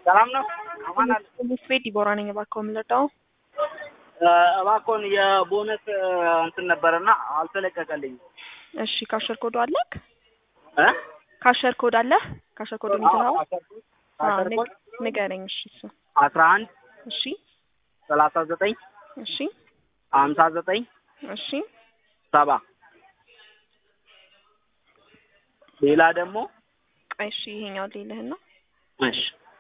ሰላም ነው? አማን አለ። ፖሊስ ቤት ዲቦራ ነኝ። እባክዎ የምንረዳው? እባክዎን የቦነስ እንትን ነበረና አልተለቀቀልኝም። እሺ ካሸር ኮዶ አለክ? እ ካሸር ኮድ አለህ? ካሸር ኮዶ ይዘኸው? አሰርኩት አዎ፣ አሰርኩት ንግ- ንገረኝ። እሺ እሱ አስራ አንድ እሺ ሰላሳ ዘጠኝ እሺ ሀምሳ ዘጠኝ እሺ ሰባ ሌላ ደግሞ ቆይ እሺ ይሄኛው ሌልህን ነው። እሺ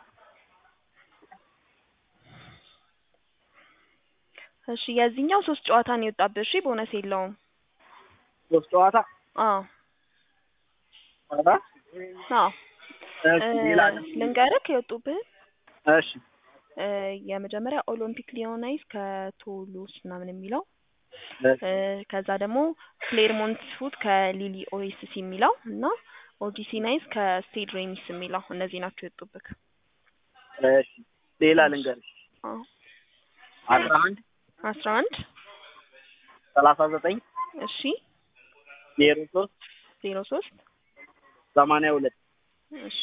እሺ የዚህኛው ሶስት ጨዋታ ነው የወጣብህ። እሺ ቦነስ የለውም። ሶስት ጨዋታ አዎ ኧረ አዎ እሺ ሌላ እ ልንገርህ የወጡብህ እሺ እ የመጀመሪያ ኦሎምፒክ ሊዮናይስ ከቶሉስ ምናምን የሚለው እሺ እ ከዛ ደግሞ ክሌርሞንት ፉት ከሊሊ ኦኤስሲ የሚለው እና ኦጂሲ ናይስ ከስቴድ ሬሚስ የሚለው እነዚህ ናቸው የወጡብህ። እሺ ሌላ ልንገርሽ አዎ አስራ አንድ አስራ አንድ ሰላሳ ዘጠኝ እሺ ዜሮ ሶስት ዜሮ ሶስት ሰማንያ ሁለት እሺ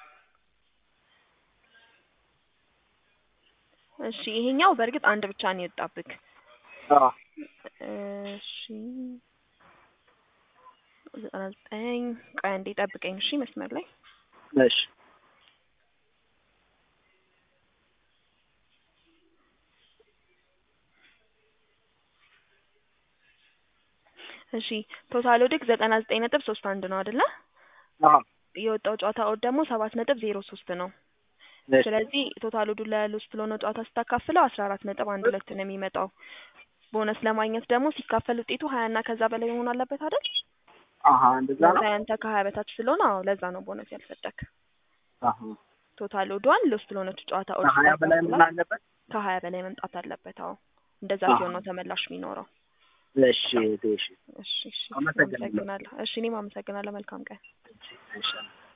እሺ ይሄኛው በእርግጥ አንድ ብቻ ነው የወጣብህ። አዎ እሺ ዘጠና ዘጠኝ ቆይ አንዴ ጠብቀኝ እሺ መስመር ላይ እሺ እሺ ቶታል ኦድክ ዘጠና ዘጠኝ ነጥብ ሶስት አንድ ነው አይደለ? አዎ የወጣው ጨዋታ ኦድ ደግሞ ሰባት ነጥብ ዜሮ ሶስት ነው። እሺ ስለዚህ ቶታል ኦዱ ለሎስት ለሆነው ጨዋታ ስታካፍለው አስራ አራት ነጥብ አንድ ሁለት ነው የሚመጣው። ቦነስ ለማግኘት ደግሞ ሲካፈል ውጤቱ ሀያ እና ከዛ በላይ መሆን አለበት አይደል? አሀ እንደዛ ነው። ለዛ ያንተ ከሀያ በታች ስለሆነ አዎ ለዛ ነው ቦነስ ያልሰጠክ። አሀ ቶታል ኦዷን ሎስት ለሆነች ጨዋታ ኦድ ከሀያ በላይ ምን ስታካፍላት አለበት? ከሀያ በላይ መምጣት አለበት። አዎ እንደዛ አሃ። ሲሆን ነው ተመላሽ የሚኖረው። እሺ እሺ እሺ እሺ አመሰግናለሁ። አመሰግናለሁ። እሺ እኔም አመሰግናለሁ። መልካም ቀን። እሺ